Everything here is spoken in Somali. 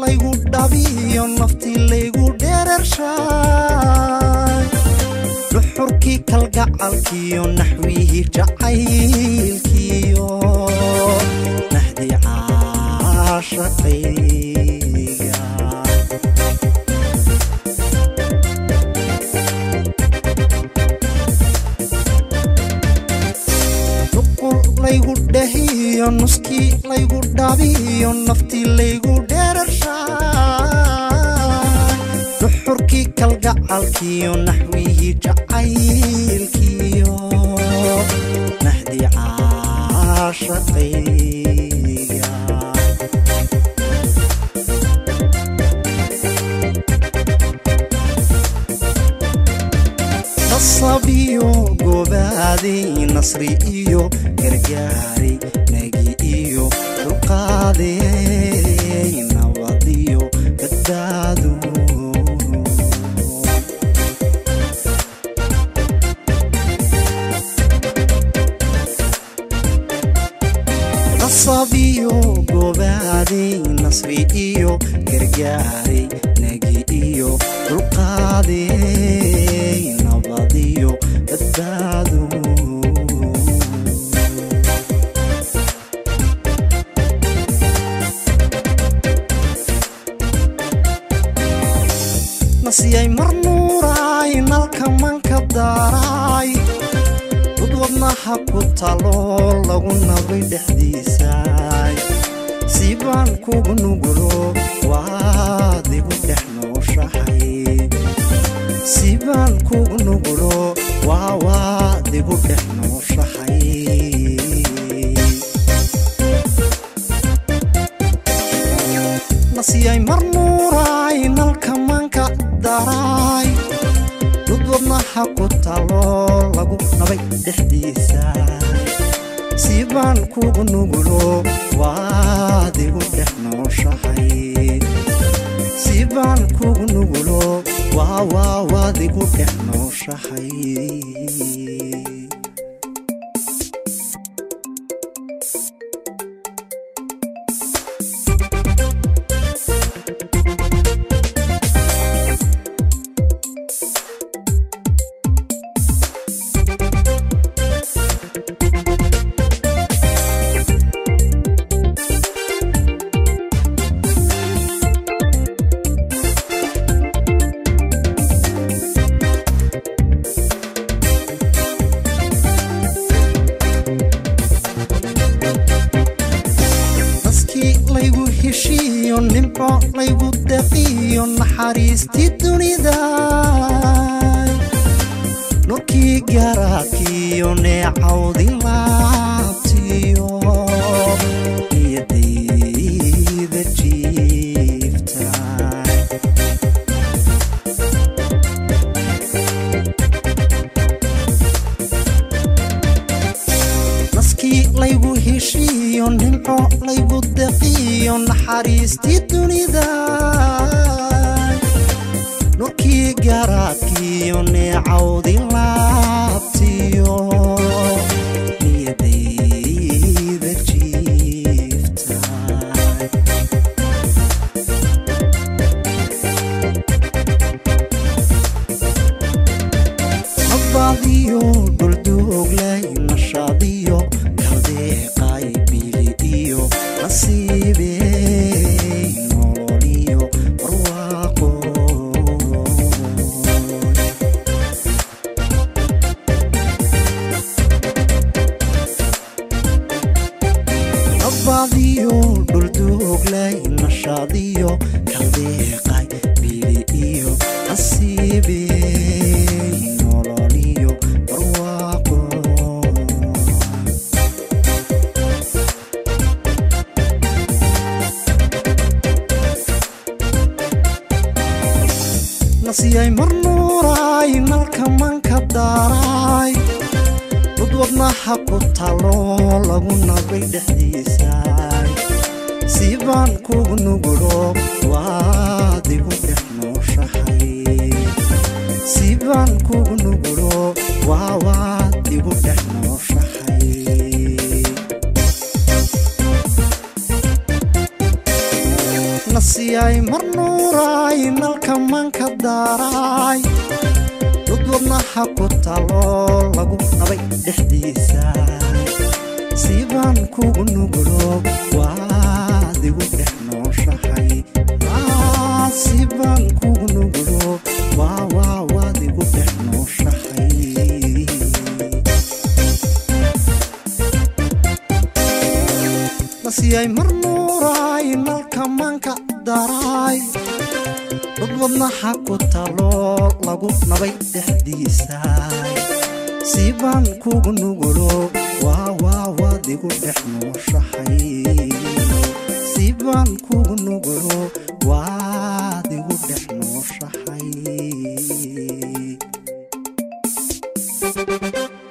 laygu dhabiyo naftii laygu dheerarshaay dhuxurkii kalgacalkiyo naxwihii jacaylkiyo nahdii caashaqayga nuqul laygu dhahiyo nuskii laygu dhabiyo naftii laygu dheerarshaay dhuxurkii kalgacalkiyo naxwihii jacaylkiyo nahdii caashaqayga nasabiyo gobaadey nasri iyo gargaaray nagi iyo dulqaaday nabadiyo badbaado nasabiyo gobaadey nasri iyo gargaaray nagi iyo dulqaaday nabadiyo badbaado nasiyay mar nuuraay nalka manka daaraay dud wadnaha ku talo lagu nabay dhexdiisaay siibaan kugu nugulo waad igu dhex nooshahay siibaan kugu nugulo waa waad igu dhex nooshahay nasiyay mar nuuraay nalka manka daraay dud wadnaha ku talo lagu nabay dhexdiisa siibaan kugu nugulo waad igu dhex nooshahay siibaan kugu nugulo waa waa waad igu dhex nooshahay naskii laygu heshiiyo nimco laygu daqiyo naxariistii dunida nurkii garaadkiyo neecawdi laabtiyo niyadayda jiifta naskii laygu heshiiyo nimco laygu daqiyo naxariistii dunida nurkii garaadkiyo neecawdi laabtiyo niyadayda jiifta nabadiyo dhuldooglay nashaadiyo kaldeeqay bili iyo nasiibey nololiyo barwaaqo nabadiyo dhuldooglay nashaadiyo kaldeeqay bili iyo nasiibey nololiyo barwaaqo nasiyay mar nuuraay nalka manka daaraay dud wadnaha ku talo lagu nabay dhexdiisaay siibaan kugu nugulo waad igu dhex nooshahay siibaan kugu nugulo waa waad igu dhex nooshahay nasiyay nasiyay mar nuuraay nalka manka daaraay dud wadnaha ku taloo lagu nabay dhexdiisa siibaan kugu nugulo waad igu dhex nooshahay siibaan kugu nugulo waa waa waad igu dhex nooshahay nasiyay mar nuuraay nalka manka daraay dad wadnaha ku taloo lagu nabay dhexdiisa siibaan kugu nugulo waa waa waad igu dhex nooshahay siibaan kugu nugulo waad igu dhex nooshahay